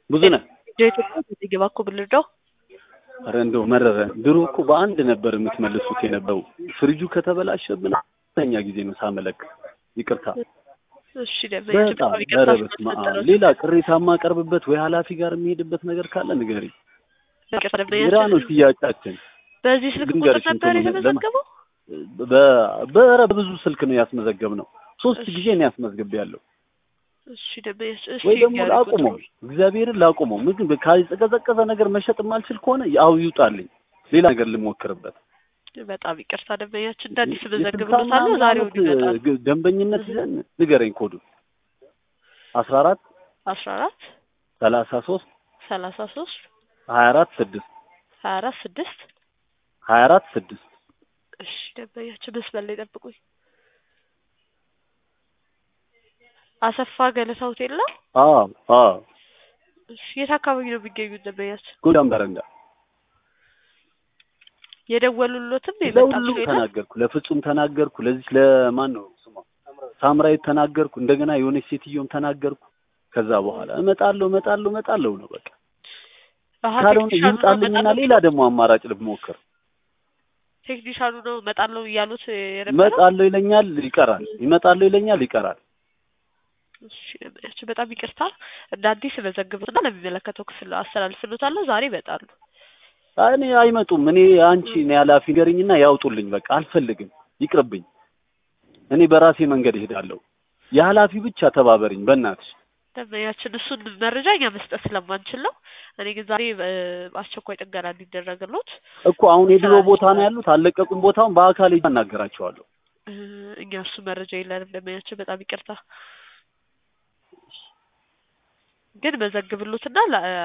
ብዙ ነህ። የኢትዮጵያ ዜግባ እኮ ብልርዳው ኧረ እንደው መረረ። ድሮ እኮ በአንድ ነበር የምትመልሱት የነበረው። ፍሪጁ ከተበላሸብን አራተኛ ጊዜ ነው ሳመለክ። ይቅርታ እሺ ደንበኛችን በጣም በጣም ይቅርታ ኧረ በስመ አብ። ስለተፈጠረው ሌላ ቅሬታ የማቀርብበት ወይ ኃላፊ ጋር የሚሄድበት ነገር ካለ ንገሪኝ። ይቅርታ ግራ ደንበኛችን ነው ሽያጫችን። በዚህ ስልክ ቁጥር ድንገርሽ ነበር እንትኑ የተመዘገበው? በ- በኧረ በብዙ ስልክ ነው ያስመዘገብ ነው። ሶስት እሺ። ጊዜ ነው ያስመዝግብ ያለው። እሺ ደንበኛችን እሺ ወይ ደግሞ ያድርጉት። ላቁመው፣ እግዚአብሔርን ላቁመው። ምግብ ካልቀዘቀዘ ነገር መሸጥ የማልችል ከሆነ ያው ይውጣልኝ፣ ሌላ ነገር ልሞክርበት። በጣም ይቅርታ ደንበኛችን እንደ አዲስ የስልሳ መዘግብሎታለሁ። ምናምን ዛሬው ዓመት ይመጣል። ግ- ደንበኝነት ይዘን ንገረኝ። ኮዱ አስራ አራት አስራ አራት ሰላሳ ሶስት ሰላሳ ሶስት ሀያ አራት ስድስት ሀያ አራት ስድስት ሀያ አራት ስድስት እሺ ደንበኛችን መስመር ላይ ጠብቁኝ። አሰፋ ገለታ ሆቴል ነው። አዎ አዎ እሺ የት አካባቢ ነው የሚገኙት ደንበኛችን? ጎዳም በረንዳ የደወሉሎትም የመጣ ለሁሉም ሰው የለም? ተናገርኩ። ለፍጹም ተናገርኩ። ለዚህ ለማን ነው ስሟ ሳምራዊት ተናገርኩ። እንደገና የሆነች ሴትዮም ተናገርኩ። ከዛ በኋላ እመጣለሁ እመጣለሁ እመጣለሁ ነው በቃ። አሀ ካልሆነ ቴክኒሻኑ ነው ይውጣልኝና እመጣለሁ ሌላ ደግሞ አማራጭ ልሞክር። ቴክኒሻኑ ነው እመጣለሁ እያሉት የነበረው። እመጣለሁ ይለኛል ይቀራል፣ ይመጣለሁ ይለኛል ይቀራል። እሺ ደንበኛችን በጣም ይቅርታ እንደ አዲስ መዘግብና ለሚመለከተው ክፍል አስተላልፍሎታለሁ። ዛሬ ይመጣሉ። እኔ አይመጡም። እኔ አንቺ እኔ ኃላፊ ንገሪኝና ያውጡልኝ። በቃ አልፈልግም፣ ይቅርብኝ። እኔ በራሴ መንገድ እሄዳለሁ። የኃላፊ ብቻ ተባበሪኝ በእናትሽ። ደንበኛችን እሱን መረጃ እኛ መስጠት ስለማንችል ነው። እኔ ግን ዛሬ እ፣ አስቸኳይ ጥገና እንዲደረግሎት እኮ አሁን የድሮ ቦታ ነው ያሉት፣ አልለቀቁም ቦታውን። በአካል ሄጄ አናገራቸዋለሁ። እ፣ እኛ እሱ መረጃ የለንም። ደንበኛችን በጣም ይቅርታ ግን መዘግብሎትና ላ-